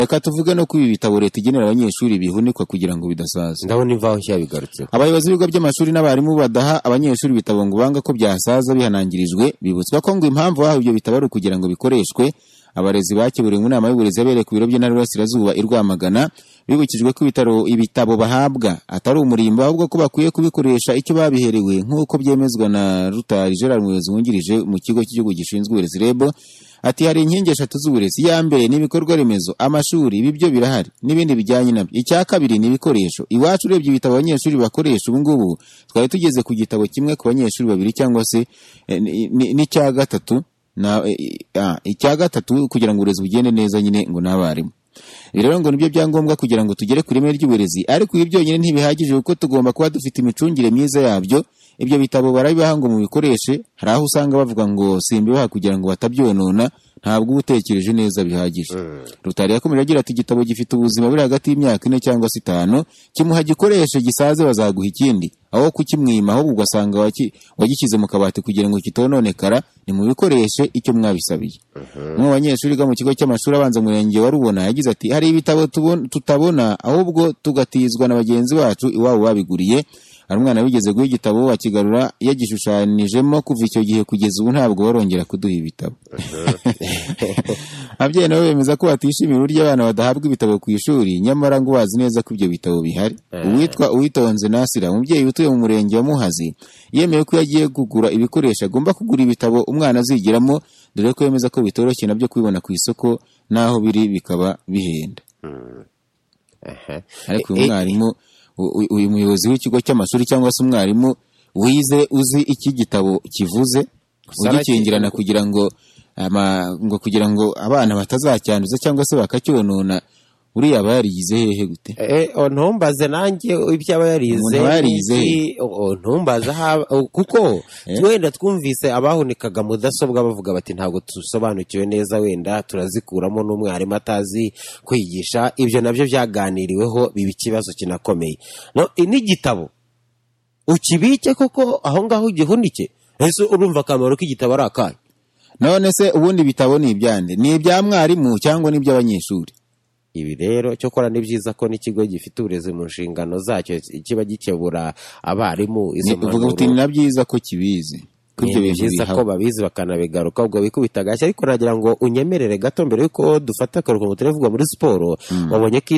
Reka tuvuge no kuri ibi bitabo leta igenera abanyeshuri bihunikwa kugira ngo bidasaza. ndabona imvaho nshya bigarutseho Abayobozi b'ibigo by'amashuri n'abarimu badaha abanyeshuri ibitabo ngo banga ko byasaza bihanangirijwe bibutswa ko ngo impamvu bahawe ibyo bitabo ari ukugira ngo bikoreshwe abarezi bakeburiwe mu nama y'uburezi yabereye ku biro by'intara y'Iburasirazuba i Rwamagana bibukijwe ko ibitaro ibitabo bahabwa atari umurimbo ahubwo ko bakwiye kubikoresha icyo babiherewe nk'uko byemezwa na Rutari Gerard Muyobozi wungirije mu kigo cy'igihugu gishinzwe uburezi REB ati hari inkingi eshatu z'uburezi iya mbere ni ibikorwa remezo amashuri ibi byo birahari n'ibindi bijyanye nabyo icya kabiri ni ibikoresho iwacu urebye ibitabo abanyeshuri bakoresha ubu ngubu twari tugeze ku gitabo kimwe ku banyeshuri babiri cyangwa se eh, ni- ni- n'icya gatatu na eh, ah, icya gatatu kugira ngo uburezi bugende neza nyine ngo n'abarimu Ibi rero ngo nibyo byangombwa kugira ngo tugere ku ireme ry'uburezi ariko ibi byonyine ntibihagije kuko tugomba kuba dufite imicungire myiza yabyo ibyo bitabo barabibaha ngo mubikoreshe hari aho usanga bavuga ngo simbibaha kugira ngo batabyonona ntabwo uba utekereje neza bihagije rutari yakomeje agira ati igitabo gifite ubuzima buri hagati y'imyaka ine cyangwa se itanu kimuha gikoreshe gisaze bazaguha ikindi aho kukimwima ahubwo ugasanga waki- wagishyize mu kabati kugira ngo kitononekara nimubikoreshe icyo mwabisabye umwe mu banyeshuri biga mu kigo cy'amashuri abanza mu murenge wa Rubona yagize ati hari ibitabo tubon- tutabona ahubwo tugatizwa na bagenzi bacu iwabo babiguriye hari umwana wigeze guha igitabo bakigarura yagishushanyijemo kuva icyo gihe kugeza ubu ntabwo barongera kuduha ibitabo ababyeyi nabo bemeza ko batishimiye uburyo abana badahabwa ibitabo ku ishuri nyamara ngo bazi neza ko ibyo bitabo bihari uwitwa uwitonze nasira umubyeyi utuye mu murenge wa muhazi yemeye ko iyo agiye kugura ibikoresho agomba kugura ibitabo umwana azigiramo dore ko yemeza ko bitoroshye nabyo kubibona ku isoko n'aho biri bikaba bihenda ariko uyu Eh, eh. mwarimu u- u- uyu muyobozi w'ikigo cy'amashuri cyangwa se umwarimu wize uzi iki gitabo kivuze ugikingirana kugira ngo ama- ngo kugira ngo abana batazacyanduza cyangwa se bakacyonona uriya aba yarigize hehe gute Eh, o, ntumbaze nanjye ibyo aba yarize Umuntu aba yarize. n'iki, o, o, ntumbaze aha- o, kuko wenda twumvise abahunikaga mudasobwa bavuga bati ntabwo dusobanukiwe neza wenda turazikuramo n'umwarimu atazi kwigisha ibyo nabyo byaganiriweho biba ikibazo kinakomeye no, i- n'igitabo ukibike koko aho ngaho ugihunike ese urumva akamaro k'igitabo ari akahe none se ubundi ibitabo ni ibyande ni ibya mwarimu cyangwa ni iby'abanyeshuri ibi rero cyokora ni byiza ko n'ikigo gifite uburezi mu nshingano zacyo kiba gikebura abarimu izo uvuga uti mpanuro. ni na byiza ko kibizi ko ibyo ni bintu byiza ko bihaba babizi bakanabigaruka ubwo bikubita agashyi ariko nagira ngo unyemerere gato mbere yuko dufata akaruhuko mu turere vuga muri siporo wabonye ko